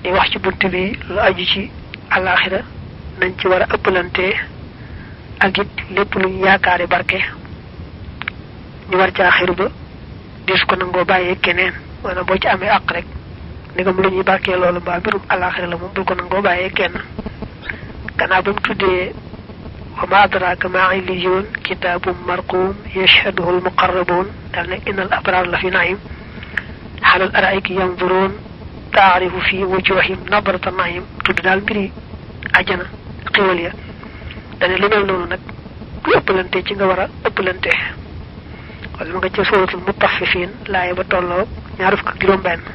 di wax ci bunt bi lu aju ci alaxira nañ ci war a ëppalante ak it lépp luñ yaakaari barke ñu war caa xiru ba dis ko nangoo bàyyee keneen maanaam boo ci amee àq rek ndegam lu ñuy barkee loolu mbaa mbirum alaxira la moom bul ko nangoo bàyyee kenn gannaaw ba mu tuddee wa ma adraka ma illiyun kitabum marqum yashhaduhu almuqarrabun dal ne innal abrar la fi naim halal araiki yanzurun taarifu fi wujuhim nadrata naim tudd daal mbiri ajana xéwal ya dane lu mel noonu nag ku ëppalante ci nga war a ëppalante wala ma nga ca suratul mutaffifin laaye ba tolloo ñaar fukk ak juróom benn